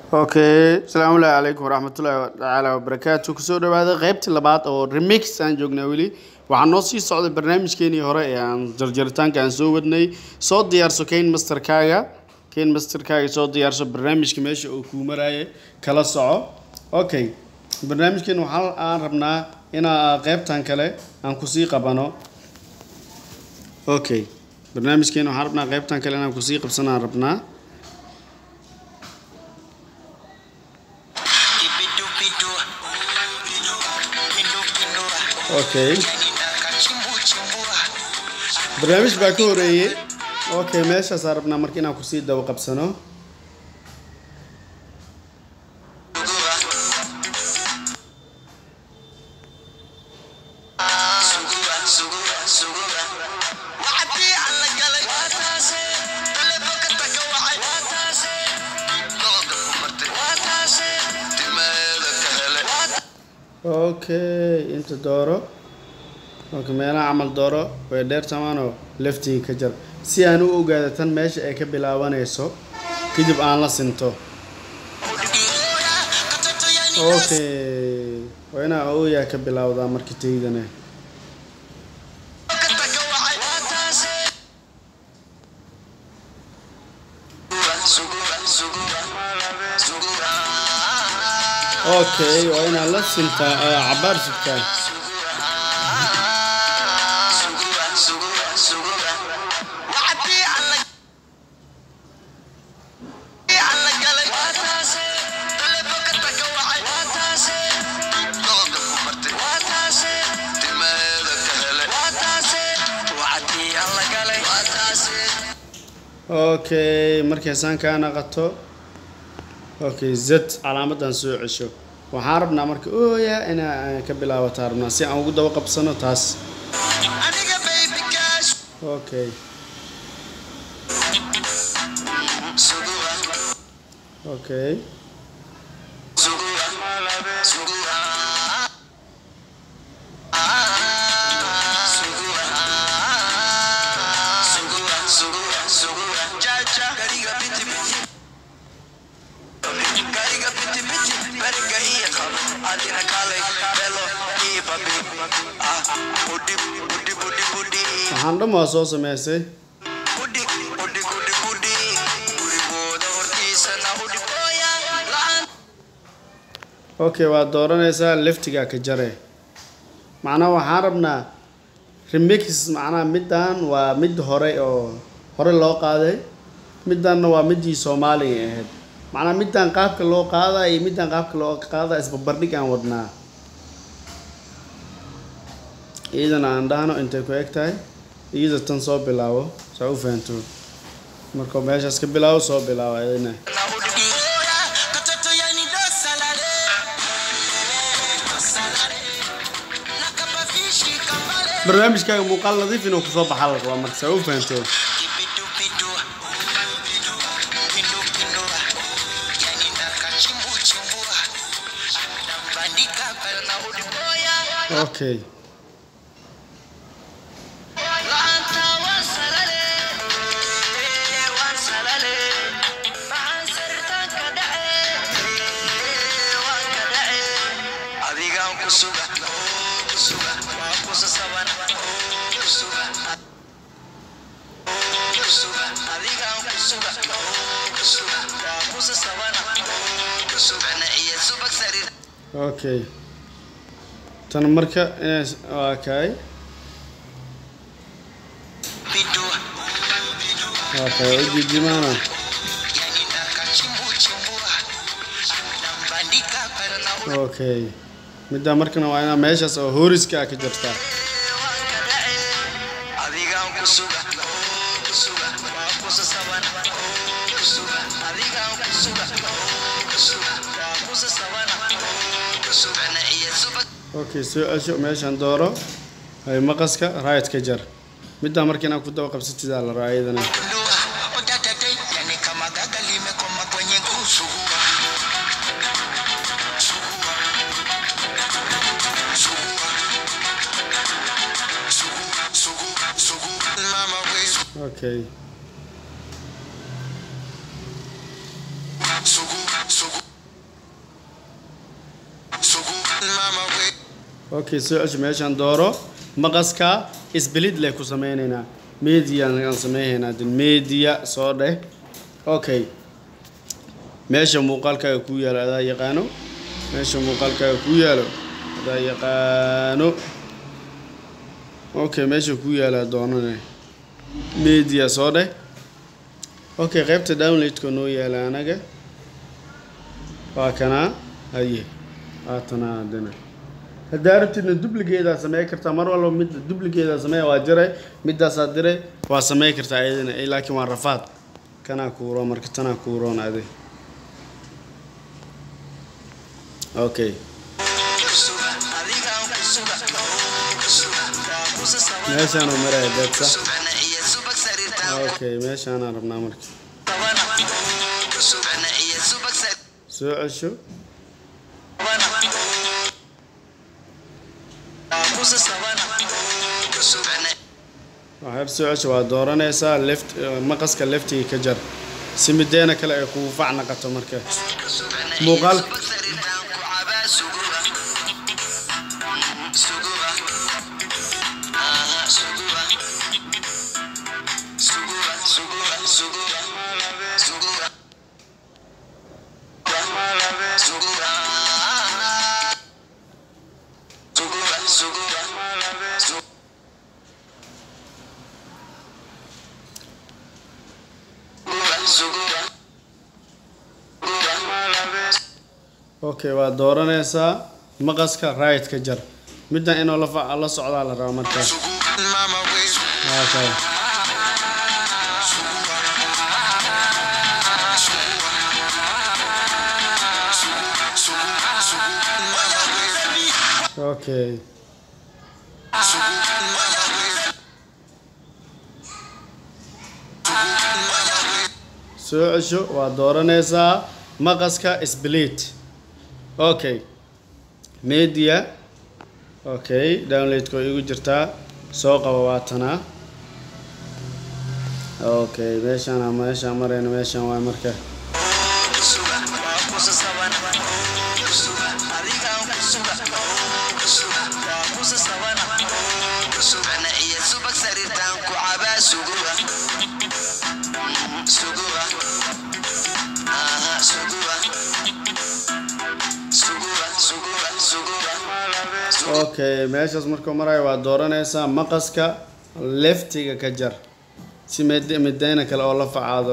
okay asalaamu calaykum waraxmatullaahi tacaala wabarakaatu kusoo dhawaada qeybtii labaad oo remix aan joognaa weli waxaa noo sii socday barnaamijkeenii hore ee aan jarjaritaanka aan soo wadnay soo diyaarso kane masterkaaga kane masterkaaga soo diyaarso barnaamijka meesha uu kuu maraaye kala soco okay barnaamijkeen waxaa aan rabnaa inaa qeybtan kale aan kusii qabano okay barnaamijkeen waxaan rabnaa qeybtan kale inaan kusii qabsanaan rabnaa okay barnaamij baa ka horeeyey okay meeshaasaa rabnaa marka inaan kusii daba qabsano okay inta dooro okay meelaha camal dooro way dheer tamaanoo leftiga ka jar si aan u ogaado tan meesha ay ka bilaabanayso kadib aan la sinto okay waa inaa ooyaa ka bilaawdaa marka taydane okay waa inaa la sintaa cabaar sugtaa okay markay saan kaa naqato okay z calaamadan soo cesho waxaan rabnaa marka ooya inaa ka bilaabataa rabnaa si aan ugu daba qabsano taas okay okay waxaan dhan waa soo sameysay okay waad dooranaysaa leftigaa ka jare macnaha waxaan rabnaa remix macnaha middan waa mid hore oo hore loo qaaday middanna waa midii soomaaliga ahayd macnaha middan qaabka loo qaadaya iyo middan qaabka loo qaadaya isbarbardhig aan wadnaa iyadana aan dhahno intay ku eg tahay iyada tan soo bilaabo saa u fahanto markuu meeshaas ka bilaabo soo bilaabo iyadana barnaamijkaaga muuqaal nadiif inuu kusoo baxa la rabaa marka saa u fahanto okay okay tan marka inays waa kay waa kay ujijimaana okay middaa markana waa inaa meeshaas oo hooriska ka jirtaa okay soo cesho meeshaan dooro hay maqaska right ka jar middaa marka inaa ku daba qabsatidaa la raa iyadana okay Sugu, sugu. okay soo cesho meeshaan dooro maqaska isbilid leh ku sameynaynaa media aan sameynaynaa din media soo dheh okay meesha muuqaalkaaga ku yaalo adaa yaqaano meesha muuqaalkaaga ku yaalo adaa yaqaano okay meesha ku yaala doonane media soo dheh okay qaybta downloadka noo yaala anaga waa kanaa haye haatanaa haddana haddaa rabtidna dubligeedaa samey kartaa mar walba midda dubligeedaa sameeya waa jiray middaasaa diray waa samey kartaa ayadana eh, laakiin waa rafaad kanaa kuuro marka tanaa kuuroon adi okay meeshaan oo maraya beedsa okay meeshaanaan rabnaa marka soo cesho waxaad soo cesho waa dooranaysaa left eh, maqaska leftiga ka jar si mideena kale ay kugu fac naqato marka muuqaal okay waa dooranaysaa maqaska right ka jar middan inuu la fa- la socdaa la rabaa marka okay. okay soo cesho waa dooranaysaa maqaska split okay media okay downloadka way igu jirtaa soo qaba waatanaa okay meeshaan meeshaan marayna meeshaan waa marka okay meeshaas markuu marayo waa dooranaysaa maqaska leftiga ka jar si mid midayna kale oo la facaado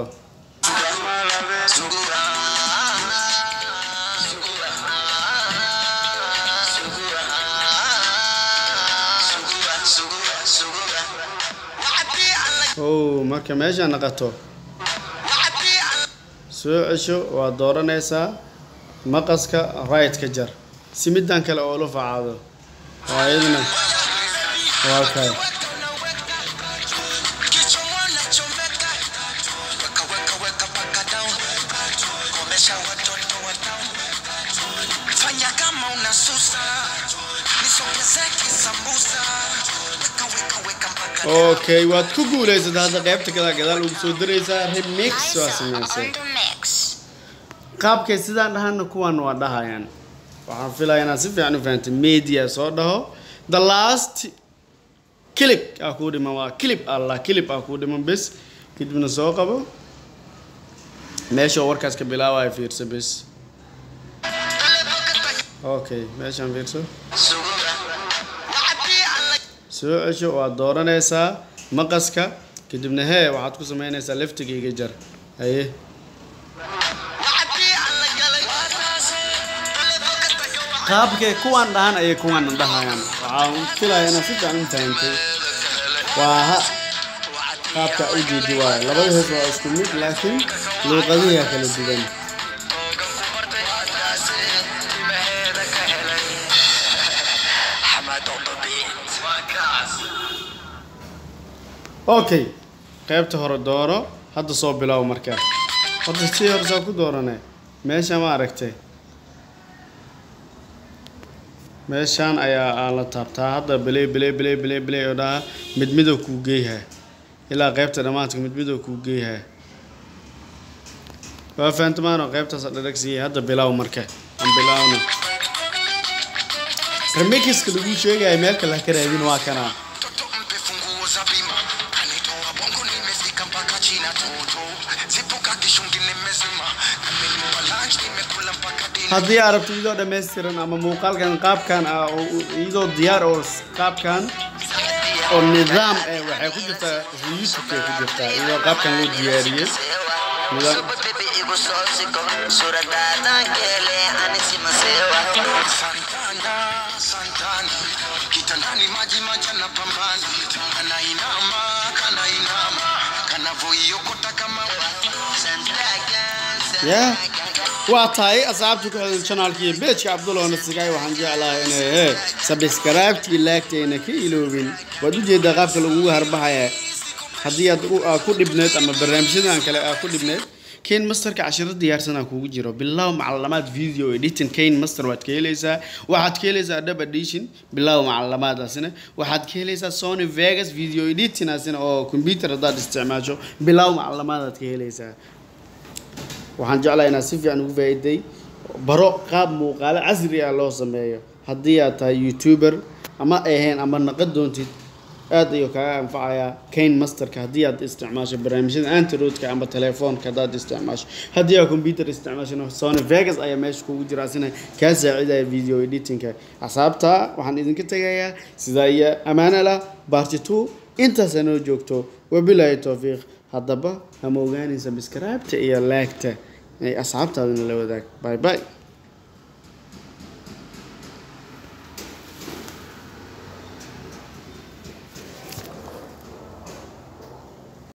oh marka meesha naqato soo cesho waa dooranaysaa maqaska right ka jar si middan kale oo la facaado waa iyadana waa kay Fanya kama unasusa nisogezeke sambusa weka weka weka mpaka okay waad ku guulaysatay hadda qaybta kala gadaal ugu soo diraysaa remix waa samaysay qaabkay sidaan dhahana kuwan waa dhahayaan waxaan filaya inaad si fiican u fahantay media soo dhaho the last clip aa kuu dhiman waa clip allah clip aa kuu dhiman bes kadibna soo qabo meesha oo warkaas ka bilaabaya fiirso bes okay meeshaan fiirso soo cesho waad dooranaysaa maqaska kadibna hee waxaad ku samaynaysaa leftiga iga jar haye qaabkay kuwaan dhahan ayay kuwaan dhahayaan waxaan filaya inaad si fiican u fahantay waa ha qaabka u jeedi waayo labada hees waa isku mid laakiin luuqadihiaa kala duwan okay qaybta hore dooro hadda soo bilow markaa hadda si hore saa ku doorane meesha ma aragtay meeshaan ayaa aa la taabtaa hadda bilay bilay bilay bilay bilay oo dhaha mid midow kuu geeyhaa ilaa qaybta dhammaadka mid midow kuu geeyhaa waa fahantamaan oo qaybtaas dhadhagsiiyay hadda bilow marka aan bilowna remixiska lagu sheegaya meel kale ha ka raadin waa kana Toto mpe funguo za bima kanitoa bongo nimefika mpaka china toto zipuka kishungi nimezima amenipa lunch nimekula mpaka dina haddii aad rabto iyadoo dhammaystiran ama muuqaalkan qaabkan ah oo u- iyadoo diyaar oo s- qaabkan oo nidaam eh waxay ku jirtaa youtube ku jirtaa iyadoo qaabkan loo diyaariyey nidaam Santana, Santana, kitandani maji maji anapambana, anainama, kanainama, kanavoiokota kama ya waa tahay asxaabta ku xidhan channelka iyo pageka cabdulla nasigay waxaan jeclahay inay he sabscribe-tii laagtayna ka iloobin waad ujeedaa qaabka lagugu harbahaya haddii aad u- aa ku dhibneed ama barnaamijyadan kale aa ku dhibneed kane masterka cashiro diyaarsanaa kugu jiro bilow macalamaad video editing kane master waad ka helaysaa waxaad ka helaysaa dub edition bilow macalamaadaasina waxaad ka helaysaa sony vegas video editing asina oo computer haddaad isticmaasho bilow macalamaadaad ka helaysaa waxaan jeclahay inaad si fiican ugu faa'iiday baro qaab muuqaalo casri ah loo sameeyo haddii aad tahay youtuber ama ahayn ama naqad doontid aad ayuu kaaga anfacayaa kane masterka haddii aad isticmaasho barnaamijyada antiroodka ama telefoonka haddaad isticmaasho haddii aad computer isticmaashona sony vegas ayaa meesha kugu jira asina kaa saacidaya video editingka axsaabta waxaan idinka tegayaa sidaa iyo ammaano lah barty two intaas anoo joogto wabilaahi towfiiq haddaba hama ogaanaysa biskaraabta iyo laagta ay asxaabtaadana la wadaag bye bye